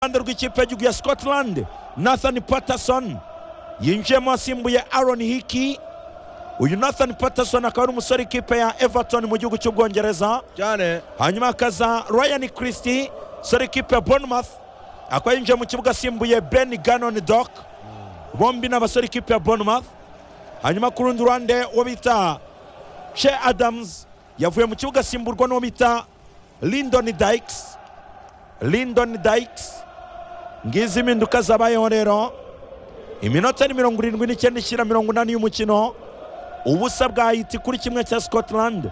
ruhande rw'ikipe y'igihugu ya scotland nathan patterson yinjiyemo asimbuye aaron hiki uyu nathan patterson akaba ari umusore w'ikipe ya everton mu gihugu cy'ubwongereza cyane hanyuma hakaza ryan christie umusore w'ikipe ya bournemouth akaba yinjiye mu kibuga asimbuye ben ganon doc bombi ni abasore w'ikipe ya bournemouth hanyuma ku rundi ruhande uwo bita she adams yavuye mu kibuga asimburwa n'uwo bita lindon dykes lindon dykes ngizi impinduka zabayeho rero iminota ni mirongo irindwi n'icyenda ishyira mirongo inani y'umukino ubusa bwa hiti kuri kimwe cya scotland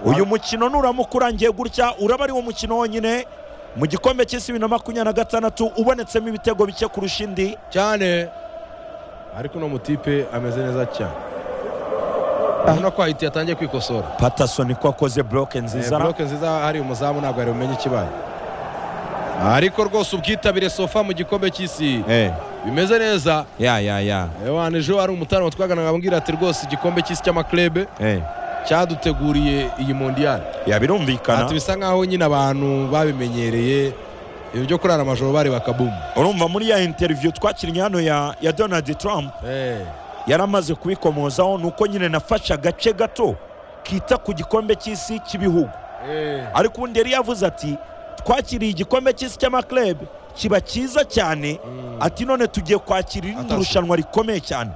uyu mukino nuramuka urangiye gutya uraba ari wo mukino wonyine mu gikombe cy'isi bibiri na makumyabiri na gatandatu ubonetsemo ibitego bike kurusha indi cyane ariko uno mutipe ameze neza cyane urabona ko ahita yatangiye kwikosora patasoni ko akoze buroke Eh, nziza buroke nziza hari umuzamu ntabwo yari bumenye ikibaye ariko rwose ubwitabire sofa mu gikombe cy'isi Eh, bimeze neza ya ya ya ewana ejo hari umutaramo twaganaga ambwira ati rwose igikombe cy'isi cy'amaklebe Eh, cyaduteguriye iyi mondiyali ya ati birumvikana bisa nkaho nyine abantu babimenyereye ibyo byo kurara amajoro bari bakabumu urumva muri ya interiviyu twakiriye hano ya ya donald trump Eh, yari amaze kubikomozaho ni uko nyine nafashe agace gato kita ku gikombe cy'isi cy'ibihugu eh. ariko ubundi yari yavuze ati twakiriye igikombe cy'isi cy'amakirebe kiba cyiza cyane Mm. ati none tugiye kwakira irindi Atashye. rushanwa rikomeye cyane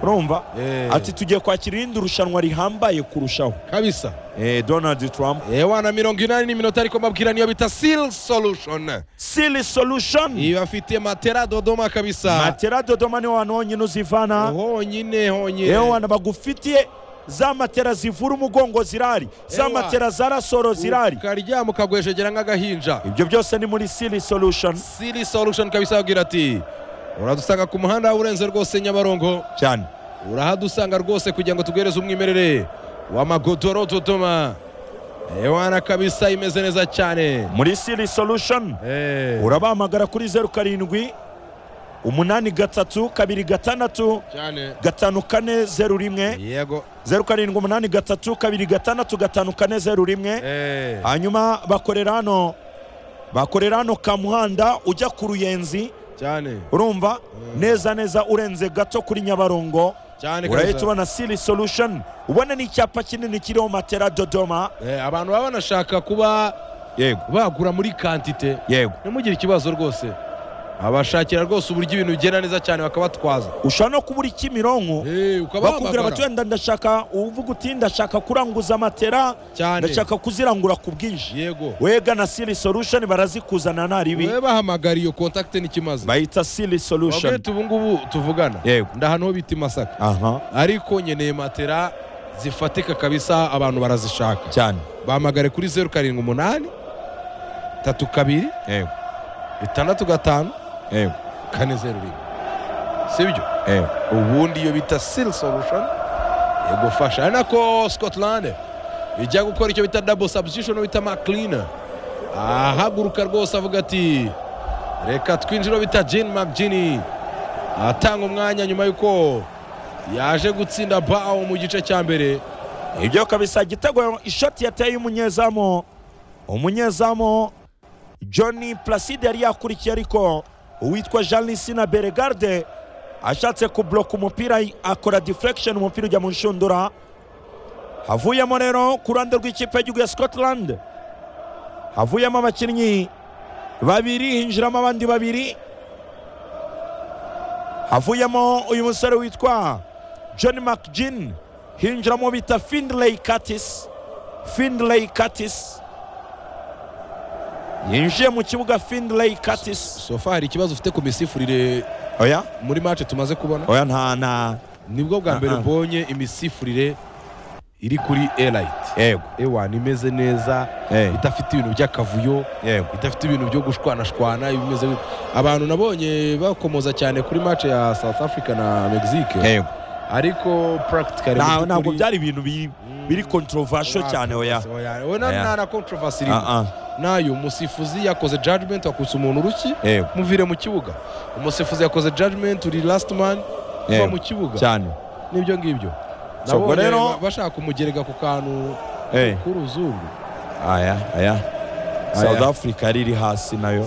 urumva Eh. ati tugiye kwakira irindi rushanwa rihambaye kurushaho kabisa Eh, donald trump ewana mirongo inani n'iminota ariko mbabwira niyo bita seal solution sili solution ibafitiye matera dodoma kabisa matera dodoma niho hantu honyine uzivana honyine yewe honyine abantu bagufitiye za matera zivura umugongo zirahari za Ewa. matera za rasoro zirahari ukaryama ukagwejegera nk'agahinja ibyo byose ni muri sili solution siri solution kabisa ababwira ati uradusanga ku muhanda urenze rwose nyabarongo cyane urahadusanga rwose kugira ngo tuguhereze umwimerere w'amagodoro dodoma ewana kabisa imeze neza cyane muri sili solution Eh, urabahamagara kuri zeru karindwi umunani gatatu kabiri gatandatu cyane gatanu kane zeru rimwe yego zeru karindwi umunani gatatu kabiri gatandatu gatanu kane zeru rimwe Eh, hanyuma bakorera hano bakorera hano kamuhanda ujya ku ruyenzi cyane urumva neza neza urenze gato kuri nyabarongo cyane urahita kabisa ubona sili solution ubona n'icyapa kinini kiriho matera dodoma Eh, abantu baba banashaka kuba yego bagura muri kantite yego ntimugire ikibazo rwose abashakira rwose uburyo ibintu bigenda neza cyane bakabatwaza ushobora no kubura ikimironko bakubwira bati Eh, ukabahamagara wenda ndashaka uvuga uti ndashaka kuranguza matera cyane ndashaka kuzirangura ku bwinshi yego wega na sili solution barazikuzana nta ribi we bahamagara iyo kontakite n'ikimaze bayita sili wabwire solution ubu ngubu tuvugana yego ndahano ho bita i masaka aha ariko nkeneye matera zifatika kabisa abantu barazishaka cyane bahamagare kuri zeru karindwi umunani tatu kabiri yego bitandatu gatanu yego kane zeru rimwe sibyo yego ubundi iyo bita sili solution igufasha ari nako scotland ijya gukora icyo bita double substitution bita macleaner ahaguruka rwose avuga ati reka twinjire uwo bita jean mcgini atanga umwanya nyuma y'uko yaje gutsinda bawo mu gice cya mbere ibyo kabisa igitego ishoti yateye umunyezamu umunyezamu john placide yari yakurikiye ariko uwitwa jean lisina beregarde ashatse kubloka umupira akora deflection umupira ujya mu nshundura havuyemo rero ku ruhande rw'ikipe y'igihugu ya scotland havuyemo abakinnyi babiri hinjiramo abandi babiri havuyemo uyu musore witwa john mcgin hinjiramo bita findley curtis findley curtis yinjiye mu kibuga findley curtis sofa hari ikibazo ufite ku misifurire oya muri match tumaze kubona oya nta na nibwo bwa mbere Ah, ah. mbonye imisifurire iri kuri elite yego ewana imeze neza eh, idafite ibintu by'akavuyo yego idafite ibintu byo gushwanashwana ibimeze gutyo. abantu nabonye bakomoza cyane kuri match ya South Africa na Mexique yego ariko practically Nta- mu ntabwo by'ukuri- byari ibintu bi- biri controversial Ah, cyane oya oya oya na Oya. na- na controversy irimo. Ah, ah, nayo umusifuzi yakoze judgment wakutse umuntu uruki yego muvire mu kibuga umusifuzi yakoze judgment uri last man kuva Yego. mu kibuga cyane nibyo ngibyo So, ubwo nabonye rero- ba- bashaka kumugereka ku kantu eh, k'uruzungu aya aya south africa yari iri hasi nayo